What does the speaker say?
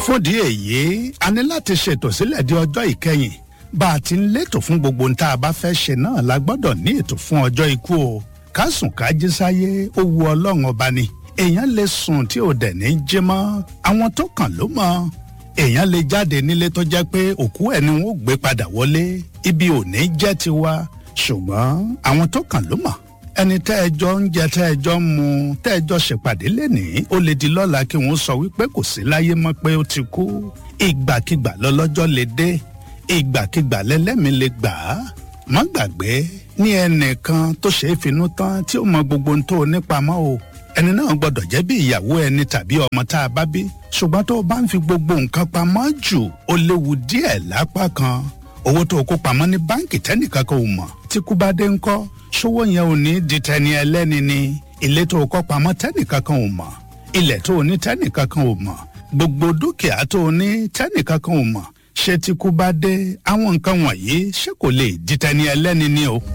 fúndì èyí a ní láti ṣètò sílẹ̀ di ọjọ́ ìkẹyìn bá a ti ń létò fún gbogbo ohun tá a bá fẹ́ ṣe náà la gbọ́dọ̀ ní ètò fún ọjọ́ ikú o ká sùn ká jí sáyé ó wu ọlọ́run ọba ni èèyàn lè sùn tí ò dẹ̀ ní jí mọ́ àwọn tó kàn ló mọ̀ èèyàn lè jáde nílé tó jẹ́ pé òkú ẹ̀ ni wọ́n gbé padà wọlé ibi ò ní jẹ́ tiwa ṣùgbọ́n àwọn tó kàn ló mọ̀ ẹni tẹ́ ẹ jọ ń jẹ tẹ́ ẹ jọ ń mu tẹ́ ẹ jọ ṣèpàdé lénìí ó lè di lọ́la kí wọ́n sọ wípé kò sí láyé mọ́ pé ó ti kú ìgbàkigbà lọ́lọ́jọ́ lè dé ìgbàkigbà lẹ́lẹ́mìí lè gbà á má gbàgbé ní ẹnìkan tó ṣeé finú tán tí ó mọ gbogbo ohun tó o nípamọ́ o ẹni náà gbọ́dọ̀ jẹ́ bí ìyàwó ẹni tàbí ọmọ tá a bá bí ṣùgbọ́n tó o bá ń fi gbogbo nǹkan pamọ́ jù ó léwu díẹ̀ lápá kan owó tó o kó pamọ́ ní báǹkì tẹ́nìkan kan ò mọ̀ tí kú bá dé ńkọ́ ṣówó yẹn ò ní di tẹni ẹlẹ́ni ni ilé tó o kọ́ pamọ́ tẹ́nìkan kan ò mọ̀ ilẹ̀ tó o ní tẹ́nìkan kan ò mọ̀ gbogbo dúkìá tó o ní tẹ́nìkan kan ò mọ̀ ṣé tí kú bá dé àwọn nǹkan wọ̀nyí ṣé kò lè di tẹni ẹlẹ́ni ni o.